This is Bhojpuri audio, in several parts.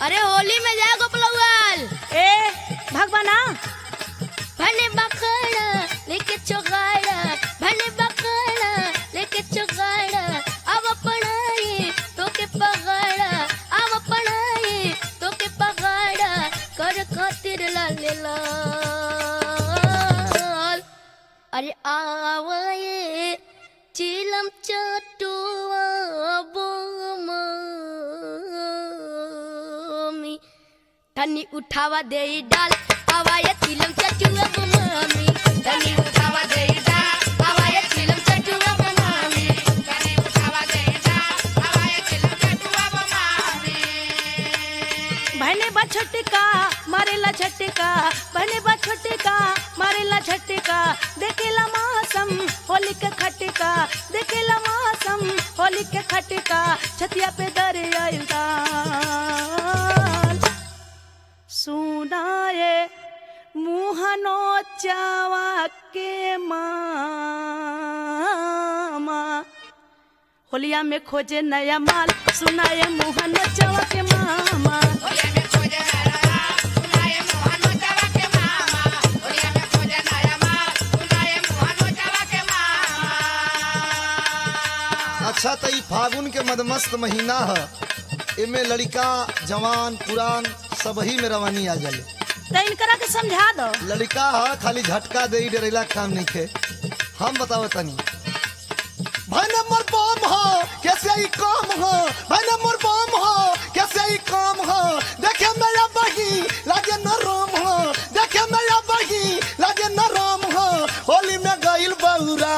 अरे होली में जा गोपलवाल ए भगवाना भने बकड़ा लेके चोगाड़ा भने बकड़ा लेके चोगाड़ा अब पढ़ाई तो के पगड़ा अब पढ़ाई तो के पगड़ा कर खातिर लाल लाल अरे आवाए चिलम चटुआ बोमी तनी उठावा दे डाल हवाया चिलम चटुआ बोमी तनी उठावा दे डाल हवाया चिलम चटुआ बोमी तनी उठावा दे डाल हवाया चिलम चटुआ बोमी बहने बा छटका मारेला झटका बहने बा छटका मारेला झटका देखेला मौसम होली के खटका देखेला मौसम होली के खटका छतिया पे दर आइल दाल सुनाए मुहनो चावा के मामा होलिया में खोजे नया माल सुनाए मुहनो चावा के मामा अच्छा तो ई फागुन के मदमस्त महीना ह एमे लड़का जवान पुरान सबही में रवानी आ जाले तो इनकरा के समझा दो लड़का ह खाली झटका दे डरेला काम नहीं खे हम बताओ तनी भाई नंबर बम हो कैसे ही काम हो भाई नंबर बम हो कैसे ही काम हो देखे मेरा बही लागे न राम हो देखे मेरा बही लागे न राम हो होली में गइल बौरा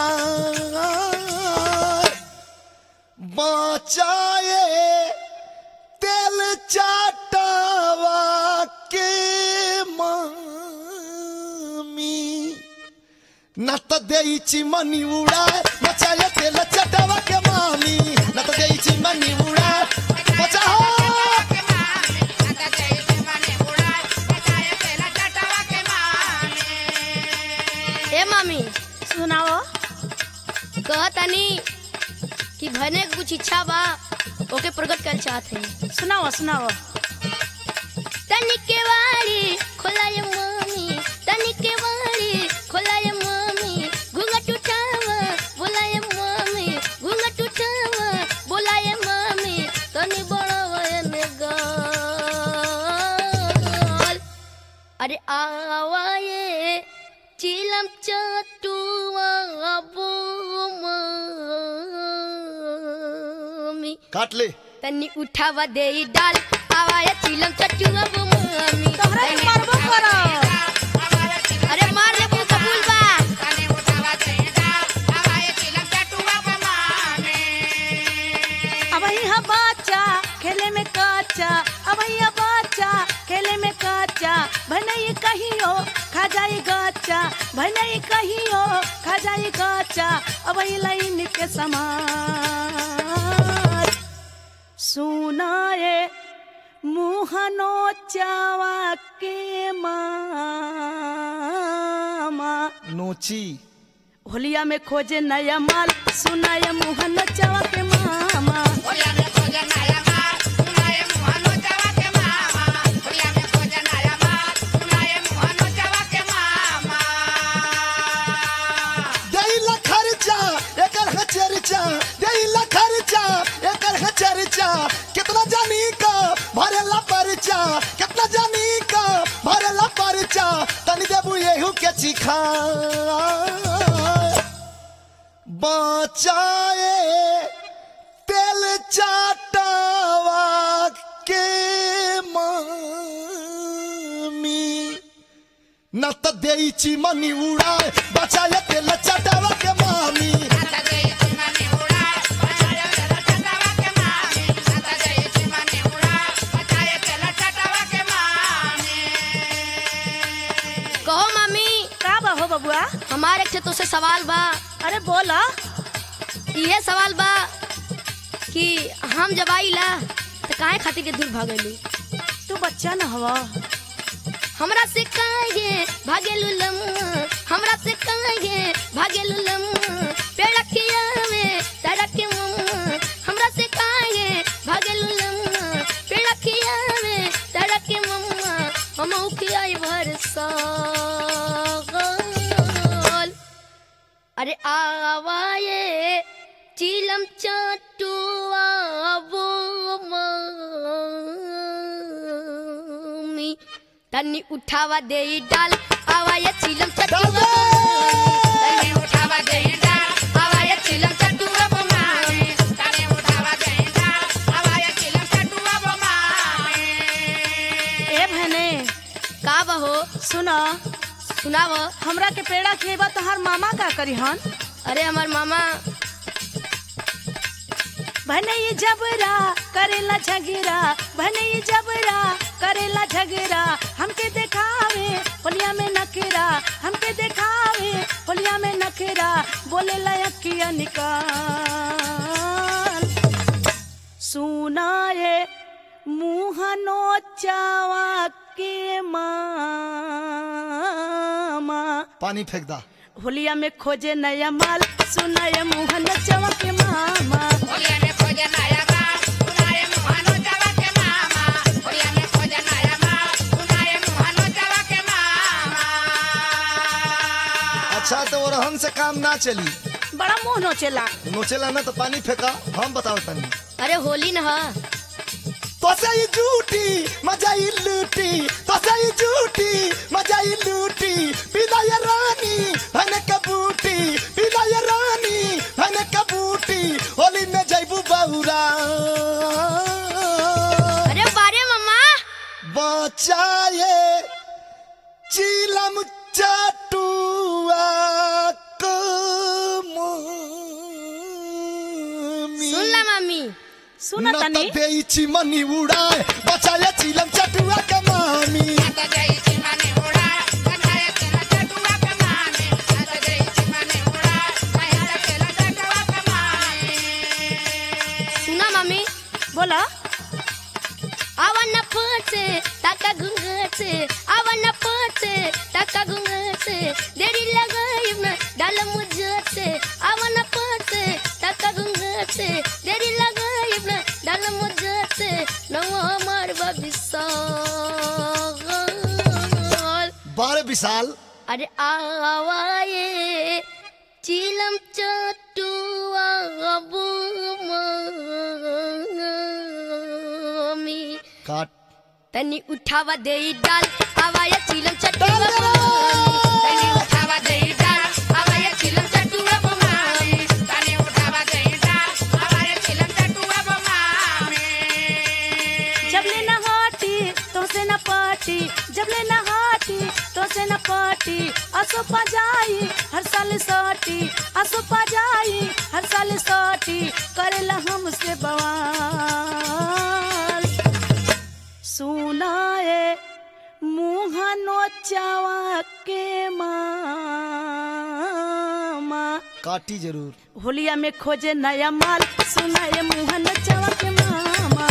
बचाए तेल चाटावा के मामी न त देइची मनी उड़ाए बचाए तेल चटावा के मामी न त देइची मनी उड़ाए बचाओ ए मामी सुनाओ कहतनी कि भने के कुछ इच्छा बा ओके प्रकट कर चाहते हैं सुनाओ सुनाओ तनी के वाली खोलाय मम्मी तनी के वाली खोलाय मम्मी घूंघट उठावा बोलाय मम्मी घूंघट उठावा बोलाय मम्मी तनी बड़ावा ने गाल अरे आवाए चिलम चटुआ बोमी काट ले तनी उठावा दे डाल आवाया चिलम चटुआ वो मम्मी तोहरा के मारबो करो अरे मार ले वो कबूल बा अब ही बच्चा खेले में कच्चा अब ही बच्चा खेले में कच्चा भनई कहियो खा जाई गच्चा भनई कहियो खा जाई गच्चा अब ही लाइन के समान सुनाए मुहनो चावा के मामा नोची होलिया में खोजे नया माल सुनाए मुहन चावा के मामा देइला खर्चा एकर है चर्चा देइला खर्चा एकर है चर्चा कितना जानी का भरेला परचा कितना जानी का भरेला परचा तनी देबू येहू के चिखा बचाए तेल चाटावा के मामी न त देइची मनी उड़ाए बचाए तेल चटावा के मामी कहो मम्मी का बा हो बबुआ हमारे एक ठे तो से सवाल बा अरे बोला ये सवाल बा कि हम जब आइला तो काहे खातिर के दूर भागली तू बच्चा न हवा हमरा से काहे भागेलू लम हमरा से काहे भागेलू लम पेड़ खिया में सड़क के मुंह हमरा से काहे भागेलू लम पेड़ खिया में के आई भर साल अरे आवाए चिलम चटुआ वो मम्मी तन्नी उठावा दे डाल आवाए चिलम चटुआ वो मम्मी। तन्नी उठावा दे डाल आवाए चिलम चटुआ वो मम्मी। तन्नी उठावा दे डाल आवाए चिलम चटुआ वो मम्मी। ए बहने का बहो सुना सुनावो हमरा के पेड़ा खेबा तोहार मामा का करी हन अरे हमार मामा बहने ये जबरा करेला झगरा बहने ये जबरा करेला झगरा हमके देखावे होलिया में नखरा हमके देखावे होलिया में नखरा बोले लयकिया निकाल सुनाए मुँह नोचावा के मामा पानी फेंक दा होलिया में खोजे नया माल सुनाए मुँह नोचावा के मामा अच्छा तो ओरहन से काम ना चली बड़ा मुँह नोचेला नोचेला ना तो पानी फेंका हम बताओ तनी अरे होली न ह तोसे ही झूठी मजा ही लूटी तोसे ही झूठी मजा ही लूटी पीला ये रानी भने कबूटी पीला ये रानी भने कबूटी होली में जैबू बहुरा अरे बारे मम्मा बचाए चिलम चटुआ को मम्मी। सुन ला मम्मी सुन न तनी त देई चिमनी उड़ाए बचाए चिलम चटुआ के मामी सुना मम्मी बोला आवन फसे टाका घुंघट से आवन फसे टाका घुंघट से देरी लगाई न डाल मुझट से आवन फसे टाका घुंघट से देरी लगाई न डाल मुझट से नवा हमार बबिसाल बारे विशाल अरे आवाए चिलम चटुआ मम्मी काट तनी उठावा दे डाल आवाया चिलम चटुआ मम्मी तनी उठावा दे डाल आवाया चिलम चटुआ मम्मी तनी उठावा दे डाल आवाया चिलम चटुआ मम्मी जब ले न हाटी तो से न पाटी जब ले न हाटी तो से न पाटी असो पा जाई हर साल सोटी असो पा जाई हर साल सोटी करेला हमसे बवाल सुनाए मुँह नोचावा के मामा काटी जरूर होलिया में खोजे नया माल सुनाए मुँह नोचावा के मामा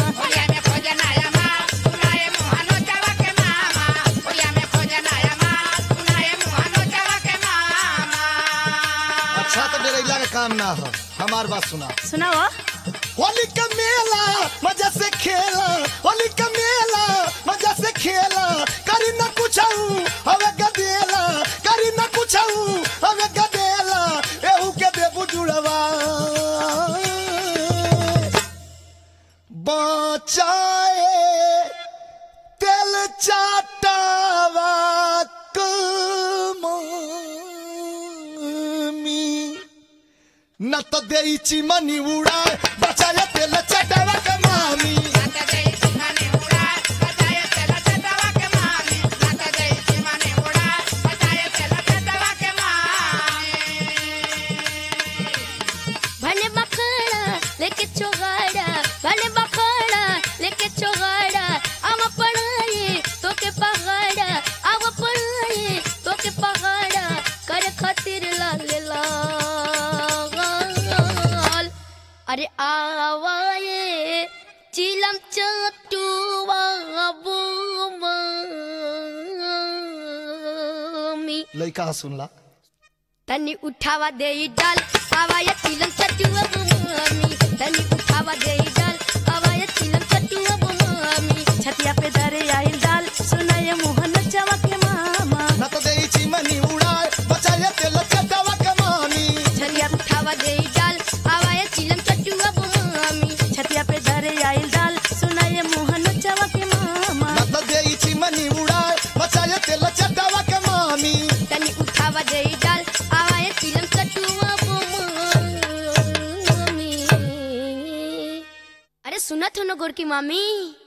अच्छा तो डेरैला का काम ना हो हमार बात सुना सुनाओ होली का मेला मजा से खेला होली का मेला मजा से खेला करी ना कुछ हवे गदेला करी ना कुछ हवे गदेला एहू के देबू जुड़वा बचाए तेल चाटावा कमी न त देई चिमनी उड़ाए बचाए तेल चटावा के मामी भले बखड़ा लेके चोगाड़ा भले बखड़ा लेके चोगाड़ा आव पढ़ाई तो के पहाड़ा आव पढ़ाई तो के पहाड़ा करे खातिर लाल लाल अरे आवाए चिलम चटुआ मम्मी लइका सुनला तनी उठावा दे डाल आवाया चिलम चटुआ मम्मी तनी उठावा दे डाल आवाया चिलम चटुआ मम्मी छतिया पे दरे आइल डाल सुनाए मुँह नोचावा गोरकी मामी